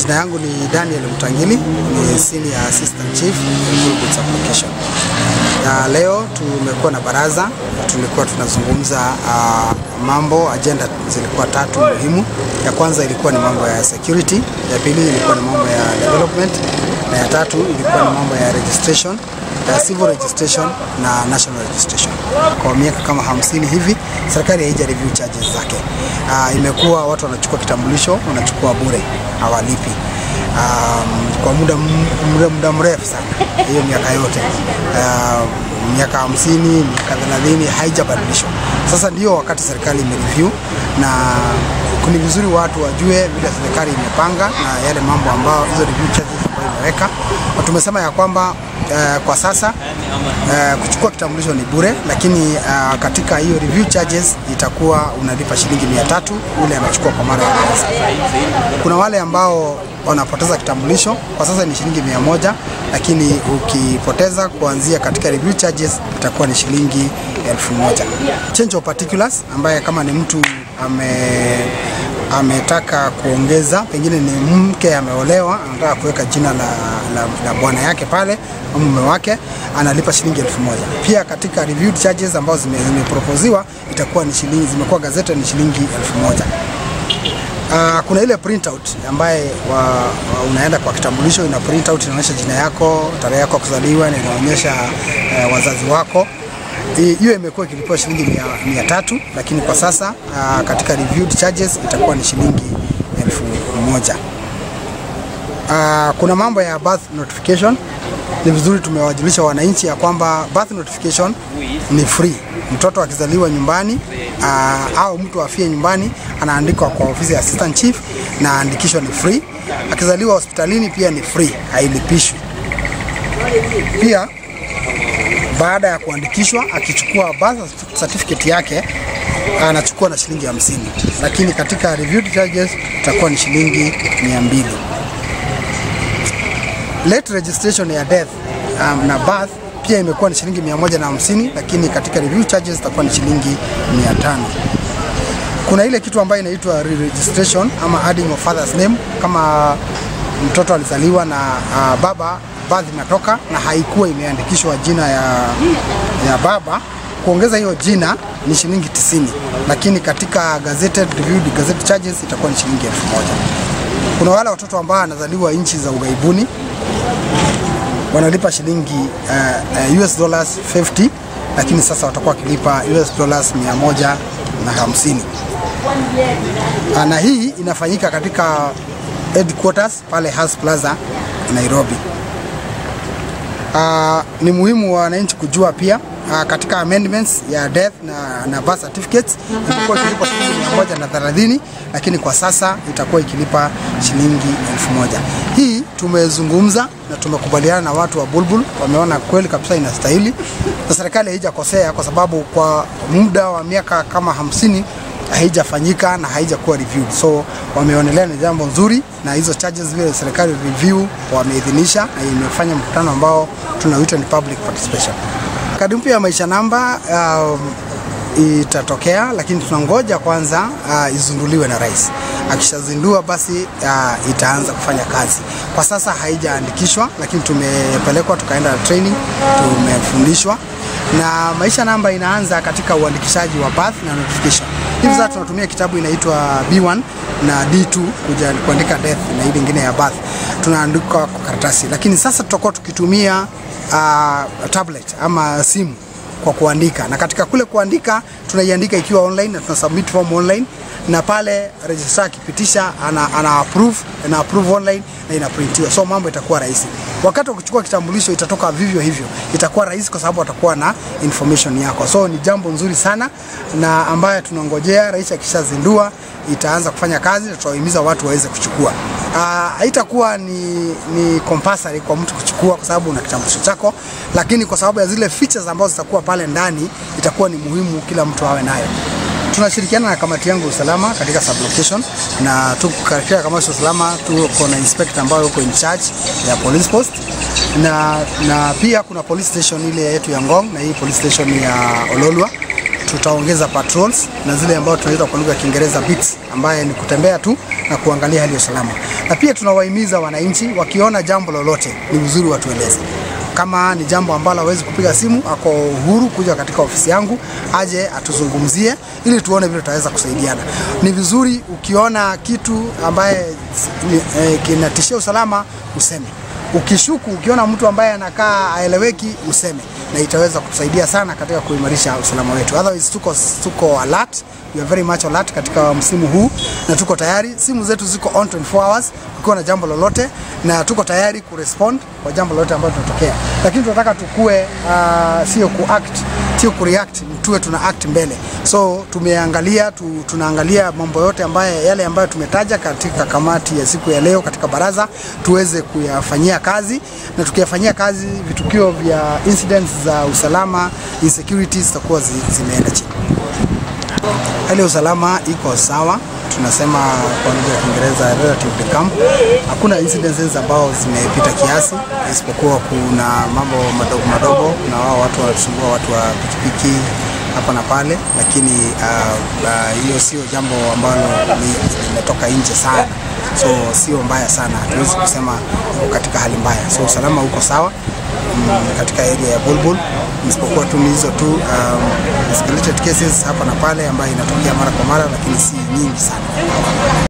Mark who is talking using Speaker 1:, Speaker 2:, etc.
Speaker 1: Majina yangu ni Daniel Mtangili, ni Senior Assistant Chief Goods Application. Ya leo tumekuwa na baraza, tulikuwa tunazungumza uh, mambo, agenda zilikuwa tatu muhimu. Ya kwanza ilikuwa ni mambo ya security, ya pili ilikuwa ni mambo ya development, na ya tatu ilikuwa ni mambo ya registration ya civil registration na national registration. Kwa miaka kama hamsini hivi serikali haija review charges zake. Uh, imekuwa watu wanachukua kitambulisho wanachukua bure, hawalipi um, kwa muda, muda, muda mrefu sana, hiyo miaka yote uh, miaka hamsini miaka thelathini haijabadilishwa. Sasa ndio wakati serikali imereview na ni vizuri watu wajue vile serikali imepanga na yale mambo ambayo hizo review charges ambayo imeweka, na tumesema ya kwamba Uh, kwa sasa uh, kuchukua kitambulisho ni bure, lakini uh, katika hiyo review charges itakuwa unalipa shilingi mia tatu ule anachukua kwa mara ya kwanza. Kuna wale ambao wanapoteza kitambulisho kwa sasa ni shilingi mia moja, lakini ukipoteza kuanzia katika review charges itakuwa ni shilingi elfu moja. Change of particulars ambaye kama ni mtu ame ametaka kuongeza, pengine ni mke ameolewa, anataka kuweka jina la, la, la bwana yake pale au mume wake, analipa shilingi elfu moja. Pia katika reviewed charges ambazo zimeproposiwa zime itakuwa ni shilingi, zimekuwa gazeti ni shilingi elfu moja. Uh, kuna ile printout ambaye wa, wa unaenda kwa kitambulisho, ina printout inaonyesha jina yako, tarehe yako kuzaliwa, na inaonyesha uh, wazazi wako hiyo imekuwa ikilipiwa shilingi mia, mia tatu lakini kwa sasa uh, katika reviewed charges itakuwa ni shilingi elfu moja. Uh, kuna mambo ya birth notification. Ni vizuri tumewajulisha wananchi ya kwamba birth notification ni free. Mtoto akizaliwa nyumbani uh, au mtu afie nyumbani anaandikwa kwa ofisi ya assistant chief na andikisho ni free. Akizaliwa hospitalini pia ni free, hailipishwi. Pia baada ya kuandikishwa akichukua birth certificate yake anachukua na shilingi hamsini, lakini katika reviewed charges itakuwa ni shilingi mia mbili. Late registration ya death um, na birth pia imekuwa ni shilingi mia moja na hamsini, lakini katika review charges itakuwa ni shilingi mia tano. Kuna ile kitu ambayo inaitwa re-registration ama adding of father's name, kama mtoto alizaliwa na uh, baba birth imetoka na haikuwa imeandikishwa jina ya, ya baba, kuongeza hiyo jina ni shilingi tisini, lakini katika gazetted reviewed gazette charges itakuwa ni shilingi elfu moja. Kuna wale watoto ambao wanazaliwa nchi za ughaibuni wanalipa shilingi uh, uh, US dollars 50, lakini sasa watakuwa wakilipa US dollars 150 na hii inafanyika katika headquarters pale Has Plaza Nairobi. Uh, ni muhimu wananchi kujua pia uh, katika amendments ya death na, na birth certificates ilikuwa ikilipa shilingi mia moja na thelathini lakini kwa sasa itakuwa ikilipa shilingi elfu moja. Hii tumezungumza na tumekubaliana na watu wa Bulbul, wameona kweli kabisa inastahili na serikali haijakosea kwa sababu kwa muda wa miaka kama hamsini haijafanyika na haijakuwa reviewed, so wameonelea ni jambo nzuri, na hizo charges vile serikali review wameidhinisha, na imefanya mkutano ambao tunauita ni public participation. Kadi mpya ya maisha namba um, itatokea, lakini tunangoja kwanza uh, izinduliwe na rais. Akishazindua basi uh, itaanza kufanya kazi. Kwa sasa haijaandikishwa, lakini tumepelekwa tukaenda training, tumefundishwa na maisha namba inaanza katika uandikishaji wa birth na notification. Hivi sasa tunatumia kitabu inaitwa B1 na D2 kuja kuandika death na ile nyingine ya birth tunaandika kwa karatasi, lakini sasa tutakuwa tukitumia uh, tablet ama simu kwa kuandika, na katika kule kuandika tunaiandika ikiwa online na tuna submit form online na pale registrar akipitisha ana, ana approve na approve online na inaprintiwa, so mambo itakuwa rahisi. Wakati wa kuchukua kitambulisho itatoka vivyo hivyo, itakuwa rahisi kwa sababu atakuwa na information yako, so ni jambo nzuri sana na ambayo tunangojea rais akishazindua itaanza kufanya kazi na tutawahimiza watu waweze kuchukua. Haitakuwa ni, ni compulsory kwa mtu kuchukua kwa sababu una kitambulisho chako, lakini kwa sababu ya zile features ambazo zitakuwa pale ndani itakuwa ni muhimu kila mtu awe nayo. Tunashirikiana na kamati yangu usalama katika sublocation na tuko katika kamati ya usalama, tuko na inspector ambayo yuko in charge ya police post na, na pia kuna police station ile yetu ya Ngong na hii police station ya Ololwa tutaongeza patrols na zile ambayo tunaita kwa lugha ya Kiingereza beats, ambaye ni kutembea tu na kuangalia hali ya usalama. na pia tunawahimiza wananchi wakiona jambo lolote ni vizuri watueleze kama ni jambo ambalo hawezi kupiga simu, ako uhuru kuja katika ofisi yangu aje atuzungumzie, ili tuone vile tutaweza kusaidiana. Ni vizuri ukiona kitu ambaye eh, kinatishia usalama useme. Ukishuku, ukiona mtu ambaye anakaa aeleweki useme, na itaweza kutusaidia sana katika kuimarisha usalama wetu. Otherwise tuko, tuko alert, we are very much alert katika msimu huu na tuko tayari. Simu zetu ziko on 24 hours kukiwa na jambo lolote, na tuko tayari kurespond kwa jambo lolote ambalo tunatokea, lakini tunataka tukue, uh, sio kuact, sio kureact, tuwe tuna act mbele. So tumeangalia tu, tunaangalia mambo yote ambayo yale ambayo tumetaja katika kamati ya siku ya leo katika baraza tuweze kuyafanyia kazi, na tukiyafanyia kazi vitukio vya incidents za usalama insecurities zitakuwa zi, zimeenda chini. Hali ya usalama iko sawa, tunasema kwa lugha ya Kiingereza relatively calm. Hakuna incidences ambao zimepita kiasi, isipokuwa kuna mambo madogo madogo, kuna wao watu wanasumbua watu wa pikipiki hapa na pale, lakini hiyo uh, uh, sio jambo ambalo limetoka nje sana, so sio mbaya sana, hatuwezi kusema iko katika hali mbaya, so usalama uko sawa mm, katika area ya Bulbul, isipokuwa tu ni hizo tu um, escalated cases hapa na pale ambayo inatokea mara kwa mara, lakini si nyingi sana.